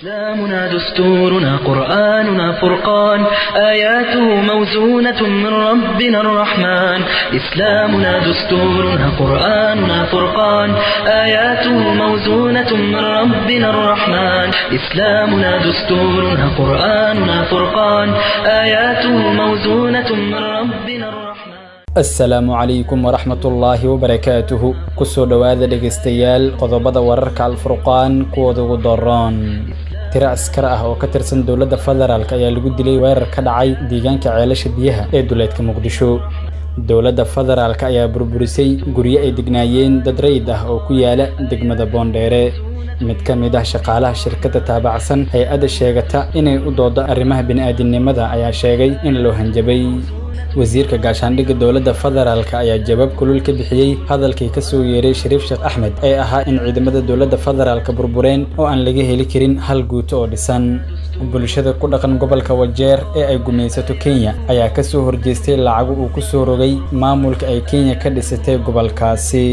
إسلامنا دستورنا قرآننا فرقان آياته موزونة من ربنا الرحمن إسلامنا دستورنا قرآننا فرقان آياته موزونة من ربنا الرحمن إسلامنا دستورنا قرآننا فرقان آياته موزونة من ربنا الرحمن asalaamu calaykum waraxmatullaahi wabarakaatuhu kusoo dhowaada dhegaystayaal qodobada wararka alfurqaan kuwooda ugu daroon tiro askar ah oo ka tirsan dowladda federaalk ayaa lagu dilay weerar ka dhacay deegaanka ceelasha biyaha ee duleedka muqdisho dowladda federaalk ayaa burburisay guryo ay degnaayeen dad rayid ah oo ku yaala degmada boondheere mid ka mid ah shaqaalaha shirkadda taabacsan hay-adda sheegata inay u doodo arrimaha bini'aadinimada ayaa sheegay in loo hanjabay wasiirka gaashaandhigga dowladda federaalk ayaa jawaab kulul ka bixiyey hadalkii ka soo yeeray shariif sheekh axmed ee ahaa in ciidamada dowladda federaalka burbureen oo aan laga heli karin hal guuto oo dhisan bulshada ku dhaqan gobolka wajeer ee ay gumaysato kenya ayaa ka soo horjeestay lacago uu ku soo rogay maamulka ay kenya ka dhisatay gobolkaasi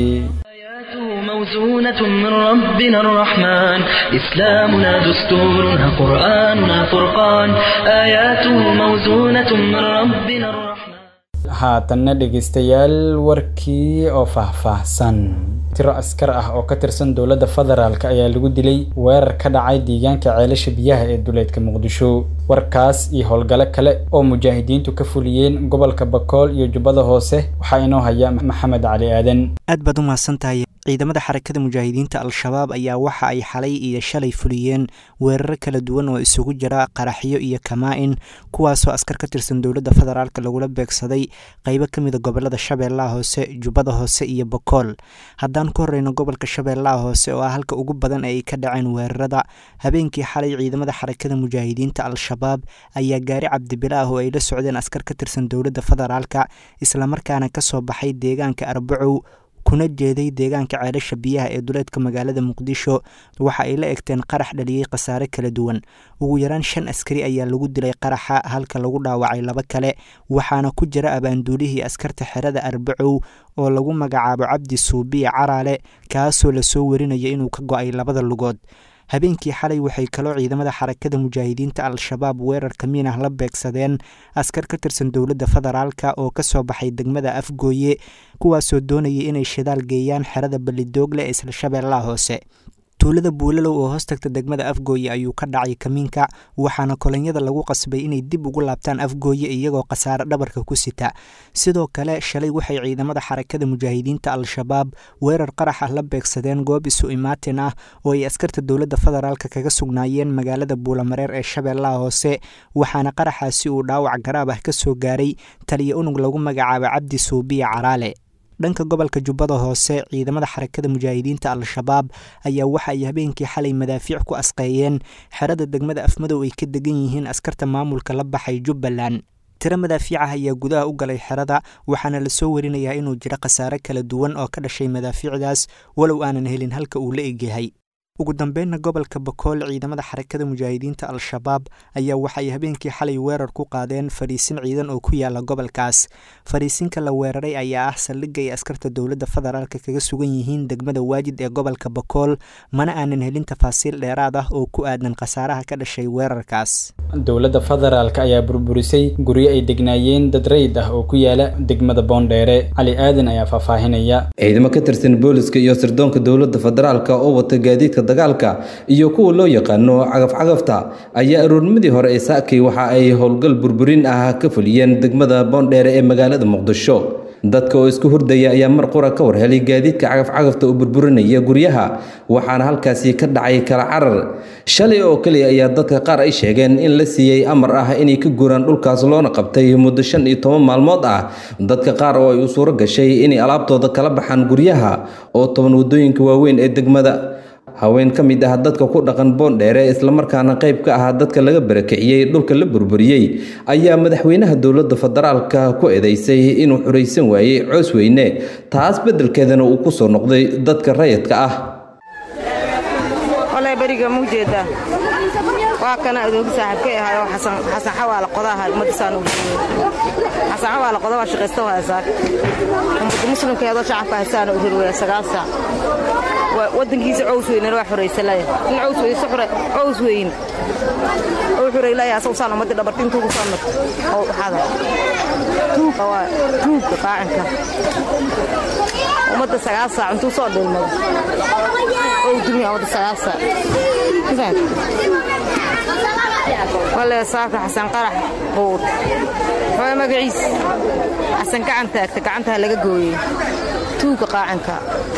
موزونة من ربنا الرحمن إسلامنا دستورنا قرآننا فرقان آياته موزونة من ربنا الرحمن haatanna dhegaystayaal warkii oo faahfaahsan tiro askar ah oo ka tirsan dowladda federaalk ayaa lagu dilay weerar ka dhacay deegaanka ceelasha biyaha ee duleedka muqdisho warkaas iyo howlgalo kale oo mujaahidiintu ka fuliyeen gobolka bakool iyo jubbada hoose waxaa inoo haya maxamed cali aadan aad baad u mahadsantahay ciidamada xarakada mujaahidiinta al-shabaab ayaa waxa ay xalay iyo shalay fuliyeen weeraro kala duwan oo isugu jira qaraxyo iyo kamaa-in kuwaasoo askar ka tirsan dowladda federaalk lagula beegsaday qeybo ka mida gobolada shabeellaha hoose jubbada hoose iyo bakool haddaan ku horeyno gobolka shabeellaha hoose oo ah halka ugu badan ee ay ka dhaceen weerarada habeenkii xalay ciidamada xarakada mujaahidiinta al-shabaab ayaa gaari cabdibila ah oo ay la socdeen askar ka tirsan dowladda federaalka islamarkaana kasoo baxay deegaanka arbacow kuna jeeday deegaanka ceelasha biyaha ee duleedka magaalada muqdisho waxa ay la egteen qarax dhaliyey khasaare kala duwan ugu yaraan shan askari ayaa lagu dilay qaraxa halka lagu dhaawacay laba kale waxaana ku jira abaanduulihii askarta xerada arbacow oo lagu magacaabo cabdi suubiya caraale kaasoo lasoo warinaya inuu ka go-ay labada lugood habeenkii xalay waxay kaloo ciidamada xarakada mujaahidiinta al-shabaab weerarka miinah la beegsadeen askar ka tirsan dowladda federaalka oo kasoo baxay degmada afgooye kuwaasoo doonayay inay shidaal geeyaan xerada ballidoogle ee isla shabeellaha hoose tuulada buulalow oo hoos tagta degmada afgooye ayuu ka dhacay kamiinka waxaana kolonyada lagu qasbay inay dib ugu laabtaan afgooye iyagoo khasaare dhabarka ku sita sidoo kale shalay waxay ciidamada xarakada mujaahidiinta al-shabaab weerar qarax ah la beegsadeen goob isu imaatin ah oo ay askarta dowladda federaalk kaga sugnaayeen magaalada buulamareer ee shabeellaha hoose waxaana qaraxaasi uu dhaawac garaab ah kasoo gaaray taliya unug lagu magacaabo cabdi suubiya caraale dhanka gobolka jubbada hoose ciidamada xarakada mujaahidiinta al-shabaab ayaa waxa ay habeenkii xalay madaafiic ku asqeeyeen xerada degmada afmadow ay ka degan yihiin askarta maamulka la baxay jubbaland tiro madaafiic ah ayaa gudaha u galay xerada waxaana lasoo warinayaa inuu jiro khasaare kala duwan oo ka dhashay madaafiicdaas walow aanan helin halka uu la egyahay ugu dambeynna gobolka bakool ciidamada xarakada mujaahidiinta al-shabaab ayaa waxay habeenkii xalay weerar ku qaadeen fadhiisin ciidan oo ku yaala gobolkaas fadhiisinka la weeraray ayaa ah saldhigga ay askarta dowladda federaalk kaga sugan yihiin degmada waajid ee gobolka bakool mana aanan helin tafaasiil dheeraad ah oo ku aadan khasaaraha ka dhashay weerarkaas dowladda federaalk ayaa burburisay guryo ay degnaayeen dad rayid ah oo ku yaala degmada boondheere cali aadan ayaa faahfaahinaya ciidamo ka tirsan booliska iyo sirdoonka dowladda federaalk oo wata gaadiidka dagaalka iyo kuwa loo yaqaano cagaf-cagafta ayaa aroornimadii hore ee saakay waxa ay howlgal burburin ah ka fuliyeen degmada boondheere ee magaalada muqdisho dadka oo isku hurdaya ayaa mar qura ka warhelay gaadiidka cagaf-cagafta oo burburinaya guryaha waxaana halkaasi ka dhacay kala carar shalay oo keliya ayaa dadka qaar ay sheegeen in la siiyey amar ah inay ka guuraan dhulkaas loona qabtay muddo shan iyo toban maalmood ah dadka qaar oo ay u suuro gashay inay alaabtooda kala baxaan guryaha oo toban waddooyinka waaweyn ee degmada haween ka mid ah dadka ku dhaqan boondheere islamarkaana qayb ka ah dadka laga barakiciyey dhulka la burburiyey ayaa madaxweynaha dowladda federaalka ku eedeysay inuu xuraysan waayey coos weyne taas beddelkeedana uu ku soo noqday dadka rayidka ah beriga ma ujeedaa waa kana adoogi saaxiibkay ahaayoo xasan xawaala qodaha ummaddiisaan ugu xasan xawaala qoda waa shaqaysta waa saak ummadda muslimkeedoo shacabka haysaana u hirwaya sagaal saac wadankiisa cows weynena waa xoraysalaya in cows weyse xure cows weyn oo xureylaya asagu saan ummadii dhabarti intuu ku soo marto oo waxaada tuuga waa tuuga qaacinka ummadda sagaal saac intuu soo dhilmado oo dumiya ummadda sagaal saac wale saaka xasan qarax quud waa magaciis xasan gacan taagta gacantaha laga gooyey tuuga qaacinka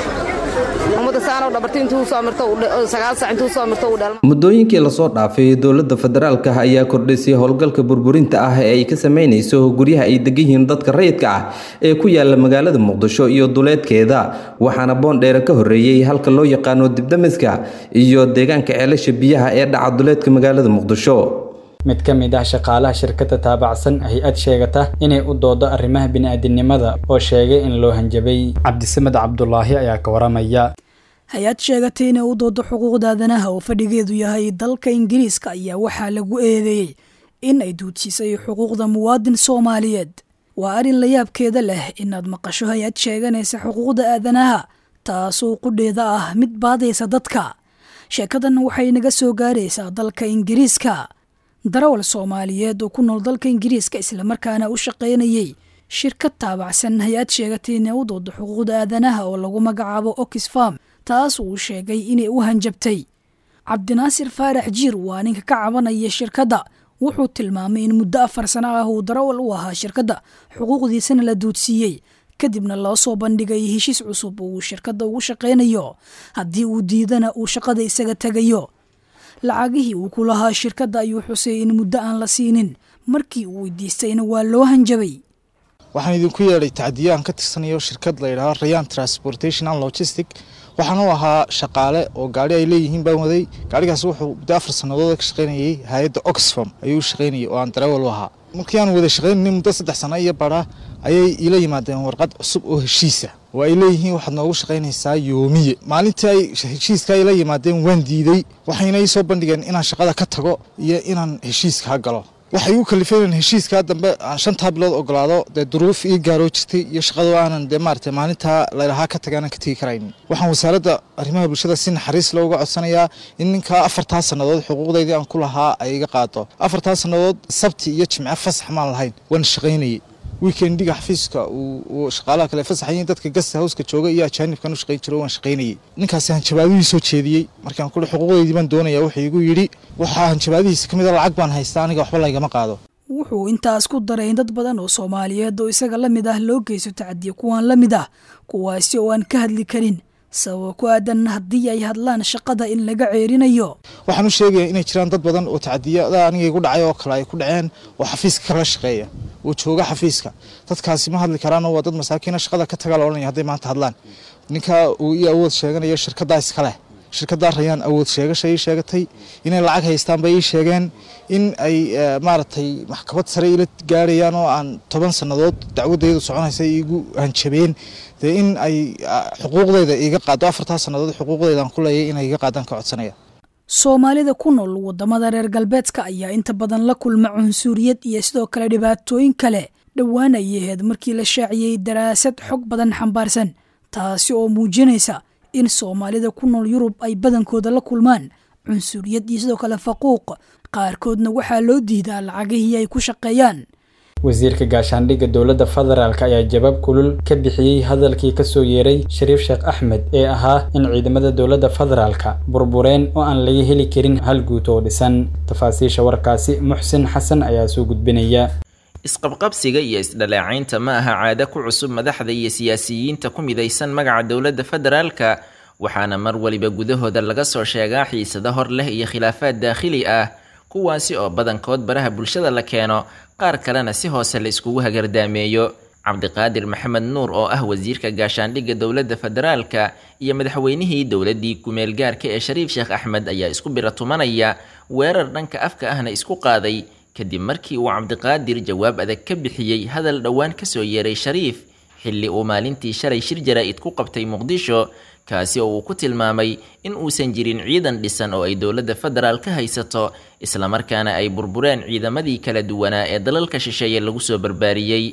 muddooyinkii lasoo dhaafay dowladda federaalka ayaa kordhisay howlgalka burburinta ah ee ay ka sameynayso guryaha ay degan yihiin dadka rayidka ah ee ku yaala magaalada muqdisho iyo duleedkeeda waxaana boondheere ka horeeyey halka loo yaqaano dibdamiska iyo deegaanka ceelasha biyaha ee dhaca duleedka magaalada muqdisho mid ka mid ah shaqaalaha shirkadda taabacsan hay-ad sheegata inay u doodo arrimaha bini'aadinimada oo sheegay in loo hanjabay cabdisamed cabdulaahi ayaa ka waramaya hay-ad sheegatay inay u doodo xuquuqda aadanaha oo fadhigeedu yahay dalka ingiriiska ayaa waxaa lagu eedeeyey in ay duudsiisay xuquuqda muwaadin soomaaliyeed waa arrin la yaabkeeda leh inaad maqasho hay-ad sheeganaysa xuquuqda aadanaha taasoo qudheeda ah mid baadaysa dadka sheekadan waxay naga soo gaaraysaa dalka ingiriiska darawal soomaaliyeed oo ku nool dalka ingiriiska islamarkaana u shaqaynayey shirkad taabacsan hay-ad sheegatay inay u doodo xuquuqda aadanaha oo lagu magacaabo oxfam taas uu sheegay inay u hanjabtay cabdinaasir faarax jiir waa ninka ka cabanaya shirkadda wuxuu tilmaamay in muddo afar sano ah uu darawal u ahaa shirkadda xuquuqdiisana la duudsiiyey kadibna loo soo bandhigay heshiis cusub oo uu shirkadda ugu shaqaynayo haddii uu diidana uu shaqada isaga tegayo lacagihii uu ku lahaa shirkadda ayuu xusay in muddo aan la siinin markii uu weydiistayna waa loo hanjabay waxaan idinku yeedhay tacdiyo aan ka tirsanayo shirkad la yidhaahdo rayan transportation and logistic waxaan u ahaa shaqaale oo gaari ay leeyihiin baan waday gaarigaas wuxuu muddo afar sannadood ka shaqaynayay hay-adda oxfam ayuu u shaqaynayay oo aan darawal u ahaa markii aan wada shaqaynayay muddo saddex sano iyo bara ayay iila yimaadeen warqad cusub oo heshiisa oo ay leeyihiin waxaad noogu shaqaynaysaa yoomiye maalintii ay heshiiska ay la yimaadeen waan diiday waxayna ii soo bandhigeen inaan shaqada ka tago iyo inaan heshiiskaa galo waxay igu kalifeen in heshiiskaa dambe aan shantaa bilood ogolaado dee duruuf ii gaaroo jirtay iyo shaqado aanan dee maarata maalintaa laylahaa ka taga aanan ka tegi karaynin waxaan wasaaradda arrimaha bulshada si naxariis looga codsanayaa in ninkaa afartaa sannadood xuquuqdaydii aan ku lahaa ay iga qaado afartaa sannadood sabti iyo jimce fasax maan lahayn waan shaqaynayay weekendiga xafiiska uu shaqaalaha kale fasaxayin dadka gasta hawska jooga iyo ajaanibkan u shaqayn jiro waan shaqaynayay ninkaasi hanjabaadihii soo jeediyey markaan kule xuquuqdaydii baan doonaya wuxuu igu yidhi waxaa hanjabaadihiisa ka mid a lacag baan haystaa aniga waxba laygama qaado wuxuu intaas ku daray in dad badan oo soomaaliyeed oo isaga la mid ah loo geysto tacadiyo kuwaan la mid ah kuwaasi oo aan ka hadli karin sababo ku aadan haddii ay hadlaan shaqada in laga ceerinayo waxaan u sheegaya inay jiraan dad badan oo tacadiyada aniga igu dhacay oo kale ay ku dhaceen oo xafiiska kala shaqeeya oo jooga xafiiska dadkaasi ma hadli karaanoo waa dad masaakiina shaqada ka taga la odhanaya hadday maanta hadlaan ninka uu ii awood sheeganayo shirkaddaa iskaleh shirkaddaa rayaan awood sheegasha ii sheegatay inay lacag haystaan bay ii sheegeen in ay maaragtay maxkamad sare ila gaarayaan oo aan toban sannadood dacwadaydu soconaysa iigu hanjabeen dee in ay xuquuqdeyda iiga qaado afartaa sannadood xuquuqdeyda aan ku leeyay inay iga qaadaan ka codsanaya soomaalida ku nool waddamada reer galbeedka ayaa inta badan la kulma cunsuriyad iyo sidoo kale dhibaatooyin kale dhowaan ayay ahayd markii la shaaciyey daraasad xog badan xambaarsan taasi oo muujinaysa in soomaalida ku nool yurub ay badankooda la kulmaan cunsuriyad iyo sidoo kale faquuq qaarkoodna waxaa loo diidaa lacagihii ay ku shaqeeyaan wasiirka gaashaandhigga dowladda federaalk ayaa jawaab kulul ka bixiyey hadalkii kasoo yeeray shariif sheekh axmed ee ahaa in ciidamada dowladda federaalka burbureen oo aan laga heli karin hal guut oo dhisan tafaasiisha warkaasi muxsin xasan ayaa soo gudbinaya isqabqabsiga iyo isdhaleecaynta ma aha caado ku cusub madaxda iyo siyaasiyiinta ku midaysan magaca dowladda federaalka waxaana mar waliba gudahooda laga soo sheegaa xiisado hor leh iyo khilaafaad daakhili ah kuwaasi oo badankood baraha bulshada la keeno qaar kalena si hoose la iskugu hagardaameeyo cabdiqaadir maxamed nuur oo ah wasiirka gaashaandhigga dowladda federaalka iyo madaxweynihii dowladdii ku-meelgaarka ee shariif sheekh axmed ayaa isku biratumanaya weerar dhanka afka ahna isku qaaday kadib markii uu cabdiqaadir jawaab adag ka bixiyey hadal dhowaan kasoo yeeray shariif xilli uu maalintii shalay shir jaraa'id ku qabtay muqdisho kaasi oo uu ku tilmaamay in uusan jirin ciidan dhisan oo ay dowladda federaal ka haysato islamarkaana ay burbureen ciidamadii kala duwanaa ee dalalka shisheeye lagu soo barbaariyey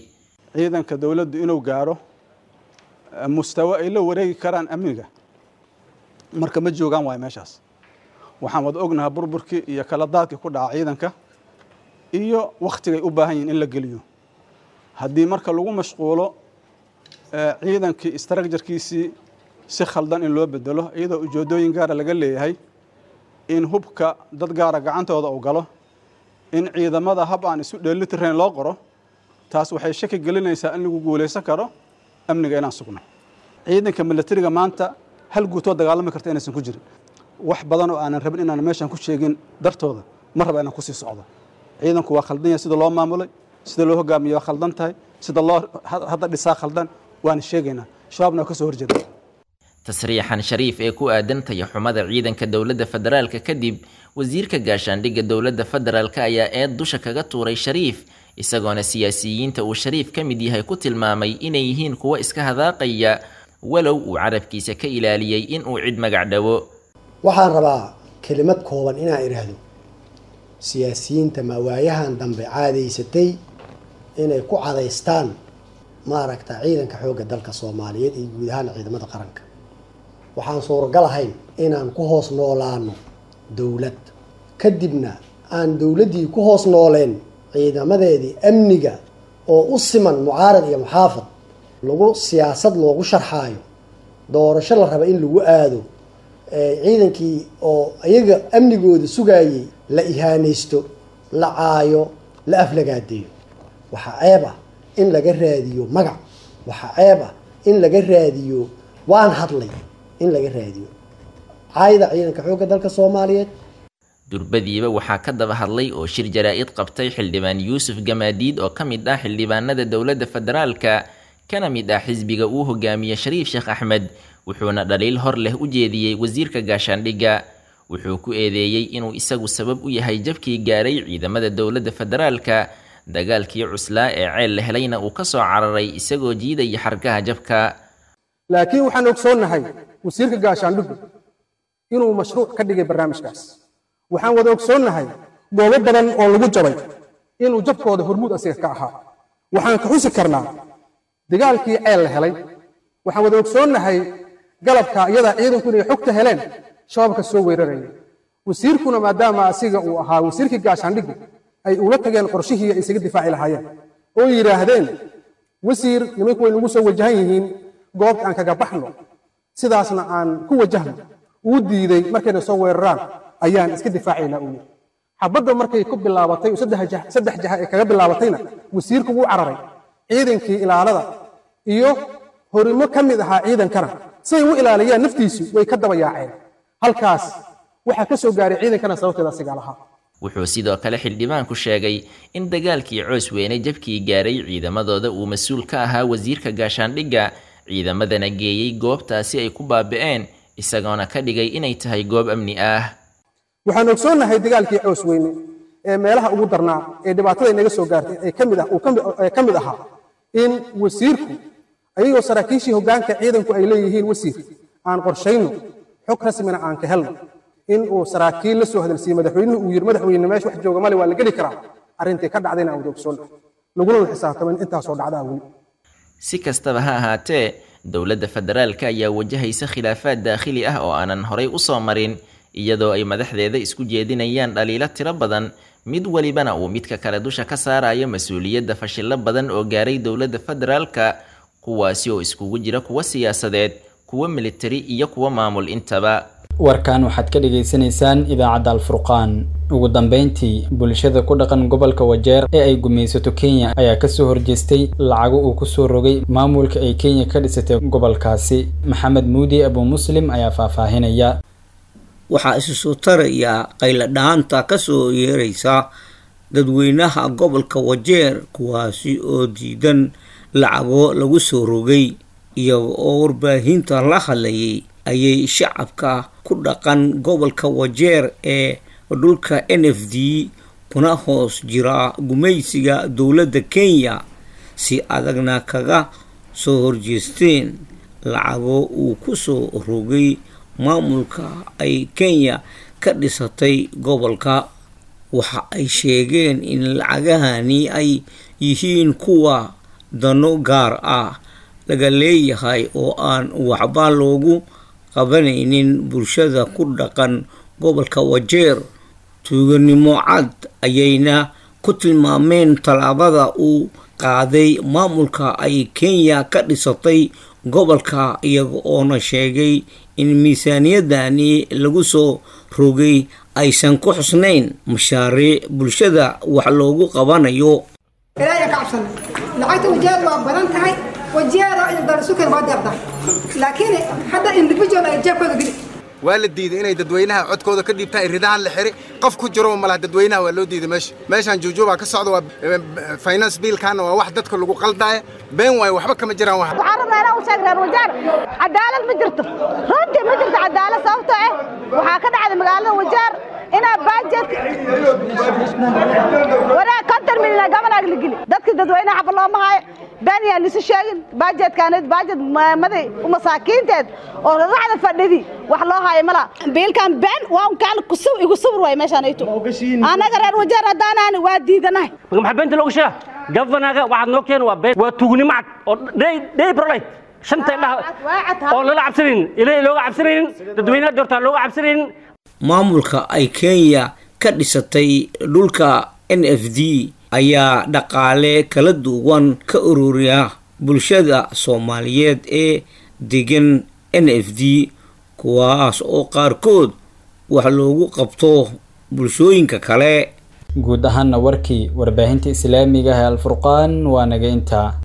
ciidanka dowladdu inuu gaaro mustawo ay la wareegi karaan amniga marka ma joogaan waayo meeshaas waxaan wada ognahay burburkii iyo kala daadkii ku dhaca ciidanka iyo wakhtigay u baahan yihin in la geliyo haddii marka lagu mashquulo ciidankii istraakjarkiisii si khaldan in loo bedelo iyadoo ujeedooyin gaara laga leeyahay in hubka dad gaara gacantooda uu galo in ciidamada hab aan isu dheelitirayn loo qoro taas waxay shaki gelinaysaa in lagu guulaysan karo amniga inaan sugno ciidanka milatariga maanta hal guutoo dagaalami karta inaysan ku jirin wax badan oo aanan rabin inaan meeshan ku sheegin dartooda ma raba inaan kusii socdo ciidanku waa khaldan yahay sida loo maamulay sida loo hogaamiye waa khaldan tahay sida loo hadda dhisaa khaldan waana sheegaynaa shabaabna waa ka soo horjeeda tasriixan shariif ee ku aadan tayaxumada ciidanka dowladda federaalka kadib wasiirka gaashaandhigga dowladda federaalka ayaa eed dusha kaga tuuray shariif isagoona siyaasiyiinta uu shariif ka mid yahay ku tilmaamay inay yihiin kuwo iska hadaaqaya walow uu carabkiisa ka ilaaliyey inuu cid magac dhawo waxaan rabaa kelimad kooban inaan idhaahdo siyaasiyiinta mawaayahan dambe caadaysatay inay ku cadaystaan maaragta ciidanka xoogga dalka soomaaliyeed iyo guud ahaan ciidamada qaranka waxaan suuragal ahayn inaan ku hoos noolaano dowlad kadibna aan dowladdii ku hoos nooleen ciidamadeedii amniga oo u siman mucaarad iyo muxaafad lagu siyaasad loogu sharxaayo doorasho la raba in lagu aado ciidankii oo iyaga amnigooda sugaayay la ihaanaysto la caayo la aflagaadeeyo waxaa ceeb ah in laga raadiyo magac waxaa ceeb ah in laga raadiyo waan hadlay in laga raadiyo caayda ciidanka xoogga dalka soomaaliyeed durbadiiba waxaa ka daba hadlay oo shir jaraa-id qabtay xildhibaan yuusuf gamaadiid oo ka mid ah xildhibaanada dowladda federaalka kana mid ah xisbiga uu hogaamiye shariif sheekh axmed wuxuuna dhaliil hor leh u jeediyey wasiirka gaashaandhigga wuxuu ku eedeeyey inuu isagu sabab u yahay jabkii gaaray ciidamada dowladda federaalka dagaalkii cuslaa ee ceel la helayna uu ka soo cararay isagoo jiidaya xargaha jabka laakiin waxaan ogsoonnahay wasiirka gaashaandhiggu inuu mashruuc ka dhigay barnaamijkaas waxaan wada ogsoonnahay goobo badan oo lagu jabay inuu jabkooda hormuud asiga ka ahaa waxaan ka xusi karnaa dagaalkii ceel la helay waxaan wada ogsoonnahay galabka iyadaa ciidanku inay xogta heleen shabaabka soo weeraraya wasiirkuna maadaama asiga uu ahaa wasiirkii gaashaandhiggu ay ula tageen qorshihii ay isaga difaaci lahaayeen oo yidhaahdeen wasiir nimanku way nagu soo wajahan yihiin goobta aan kaga baxno sidaasna aan ku wajahno uu diiday markayna soo weeraraan ayaan iska difaacaynaa uu yidhi xabadda markay ku bilaabatay saddex jaha ee kaga bilaabatayna wasiirku wuu cararay ciidankii ilaalada iyo horimo ka mid ahaa ciidankana siay u ilaaliyaan naftiisu way ka daba yaaceen halkaas waxaa ka soo gaaray ciidankana sababteeda asigaa lahaa wuxuu sidoo kale xildhibaanku sheegay in dagaalkii coos weyne jabkii gaaray ciidamadooda uu mas-uul ka ahaa wasiirka gaashaandhigga ciidamadana geeyey goobtaasi ay ku baabi'een isagoona ka dhigay inay tahay goob amni ah waxaan ogsoonnahay dagaalkii coos weyne ee meelaha ugu darnaa ee dhibaatada inaga soo gaartay ee kamid ah ee ka mid ahaa in wasiirku ayagoo saraakiishii hoggaanka ciidanku ay leeyihiin wasiir aan qorshayno xog rasmina aan ka helno in uu saraakiil la soo hadalsiiyey madaxweynuhu uu yidhi madaxweyne meesha wax jooga male waa la geli karaa arrintii ka dhacdayna aan wada ogsoonnahay laguna xisaabtamo in intaasoo dhacdaa weli si kastaba ha ahaatee dowladda federaalka ayaa wajahaysa khilaafaad daakhili ah oo aanan horay u soo marin iyadoo ay madaxdeeda isku jeedinayaan dhaliilo tiro badan mid welibana uu midka kale dusha ka saarayo mas-uuliyadda fashillo badan oo gaaray dowladda federaalka kuwaasi oo iskugu jira kuwa siyaasadeed kuwa militari iyo kuwa maamul intaba warkan waxaad ka dhagaysanaysaan idaacadda alfurqaan ugu dambeyntii bulshada ku dhaqan gobolka wajeer ee ay gumaysato kenya ayaa kasoo horjeestay lacago uu kusoo rogay maamulka ay kenya ka dhisatay gobolkaasi maxamed muudi abu muslim ayaa faahfaahinaya waxaa isu soo taraya qayladhaanta kasoo yeeraysa dadweynaha gobolka wajeer kuwaasi oo diidan lacago lagu soo rogay iyaga oo warbaahinta la hadlayay ayay shacabka ku dhaqan gobolka wajeer ee dhulka n f d kuna hoos jira gumaysiga dowladda kenya si adagna kaga soo horjeesteen lacago uu ku soo rogay maamulka ay kenya ka dhisatay gobolka waxa ay sheegeen in lacagahani ay yihiin kuwa dano gaar ah laga leeyahay oo aan waxba loogu qabanaynin bulshada ku dhaqan gobolka wajeer tuuganimo cad ayayna ku tilmaameen tallaabada uu qaaday maamulka ay kenya ka dhisatay gobolka iyaga oona sheegay in miisaaniyadani lagu soo rogay aysan ku xusnayn mashaariic bulshada wax loogu qabanayo ilaahay ka cabsana lacagta wajeed waa badan tahay wajeeda in darasukan waa deeqdaa laakiin hadda individual ay jeebkooda geli waa la diiday inay dadweynaha codkooda ka dhiibtaan ridahan la xiri qof ku jiro malaha dadweynaha waa loo diiday meesha meeshaan juujuubaa ka socda waa finance biilkaana waa wax dadka lagu qaldaaya been waayo waxba kama jiraan wax waxaan rabnaa inaan u sheegnaan wajaar cadaalad ma jirto runtii ma jirto cadaalad sababtoo ah waxaa ka dhacday magaalada wajaar inaa baajet wanaag konton milyan gabanaag la geli dadkii dadweynaha xafa looma hayo been yaan isu sheegin baajetkaanid baajet maday masaakiinteed oo racda fadhidi wax loo hayo mala biilkan been waa unkaan igu subur waay meeshaan ayto annaga reer wajaar haddaanaani waa diidanahay maxaa beenta looga sheega gafanaga waxaad noo keena waa been waa tuugnimo cad oo dhey prolit shanta indhaha oo lala cabsanaynin ilaahay looga cabsanaynin dadweynaha doortaan looga cabsanaynin maamulka ay kenya ka dhisatay dhulka n f d ayaa dhaqaale kala duwan ka ururiya bulshada soomaaliyeed ee degan n f d kuwaas oo qaarkood wax loogu qabto bulshooyinka kale guud ahaana warkii warbaahinta islaamiga ee alfurqaan waa naga intaa